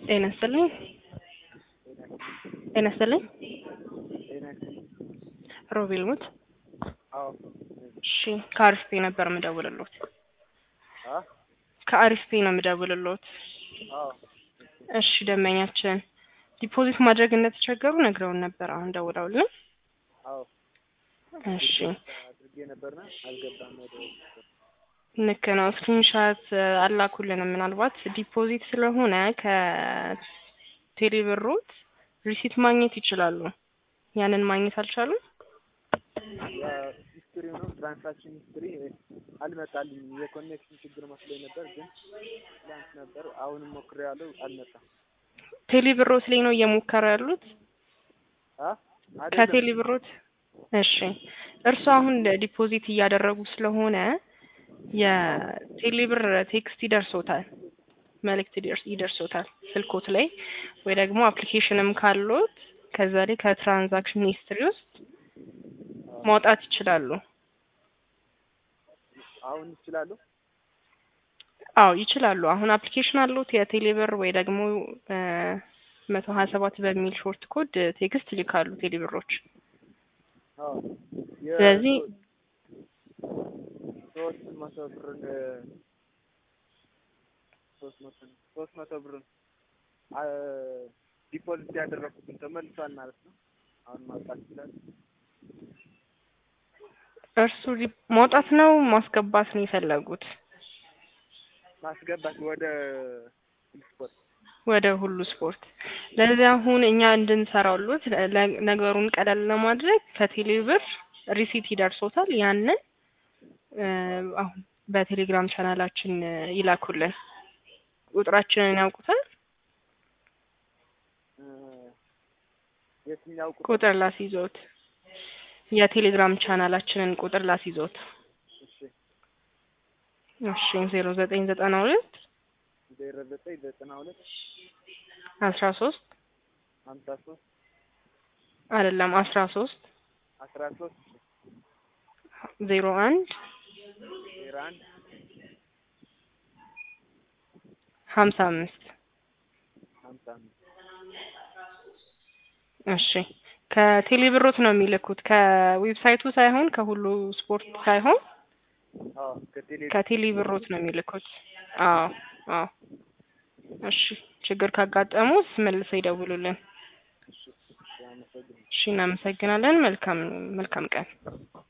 ጤና ይስጥልኝ። ጤና ይስጥልኝ። ሮቤል ሙት። አዎ እሺ፣ ከአሪፍ ፔ ነበር የምደውልሎት። አ ከአሪፍ ፔ ነው የምደውልሎት። አዎ እሺ፣ ደንበኛችን ዲፖዚት ማድረግ እንደተቸገሩ ነግረውን ነበር። አሁን ደውለውልን። አዎ እሺ፣ አድርጌ ነበርና አልገባም ወደ ልክ ነው። ስክሪንሻት አላኩልንም። ምናልባት ዲፖዚት ስለሆነ ከቴሌብሮት ሪሲት ማግኘት ይችላሉ። ያንን ማግኘት አልቻሉም። ሂስትሪ ነው ትራንሳክሽን ሂስትሪ አልመጣልኝ። የኮኔክሽን ችግር መስሎኝ ነበር፣ ግን ትላንት ነበር። አሁንም ሞክሬያለሁ፣ አልመጣም። ቴሌብሮት ላይ ነው እየሞከረ ያሉት አ አይደለም ከቴሌብሮት። እሺ እርሱ አሁን ዲፖዚት እያደረጉ ስለሆነ የቴሌብር ቴክስት ይደርሶታል፣ መልእክት ይደርስ ይደርሶታል ስልኮት ላይ ወይ ደግሞ አፕሊኬሽንም ካሎት ከዛ ላይ ከትራንዛክሽን ሂስትሪ ውስጥ ማውጣት ይችላሉ። አሁን ይችላሉ። አዎ ይችላሉ። አሁን አፕሊኬሽን አሉት የቴሌብር ወይ ደግሞ መቶ ሀያ ሰባት በሚል ሾርት ኮድ ቴክስት ይልካሉ ቴሌብሮች። አዎ ስለዚህ ሶስት መቶ ብርን ሶስት መቶ ሶስት መቶ ብርን ዲፖዚት ያደረኩትን ተመልሷል ማለት ነው። አሁን ማውጣት ይችላል። እርሱ ዲ- ማውጣት ነው ማስገባት ነው የፈለጉት ማስገባት ወደ ስፖርት ወደ ሁሉ ስፖርት። ለዚህ አሁን እኛ እንድንሰራውሉት ለ- ነገሩን ቀለል ለማድረግ ከቴሌብር ሪሲት ይደርሶታል። ያንን እ አሁን በቴሌግራም ቻናላችን እ ይላኩልን። ቁጥራችንን ያውቁታል። እ የትኛው ቁጥር? ቁጥር ላስይዞት የቴሌግራም ቻናላችንን ቁጥር ላስይዞት። እሺ እሺ ዜሮ ዘጠኝ ዘጠና ሁለት ዜሮ ዘጠኝ ዘጠና ሁለት አስራ ሶስት ሀምሳ ሶስት አይደለም አስራ ሶስት አስራ ሶስት ዜሮ አንድ ዜሮ አንድ ሀምሳ አምስት ሀምሳ አምስት እሺ ከቴሌብሮት ነው የሚልኩት ከዌብሳይቱ ሳይሆን ከሁሉ ስፖርት ሳይሆን አዎ ከቴሌ ከቴሌብሮት ነው የሚልኩት። አዎ አዎ። እሺ ችግር ካጋጠሙት መልሰው ይደውሉልን። እሺ አመሰግናለሁ። እሺ እናመሰግናለን። መልካም መልካም ቀን።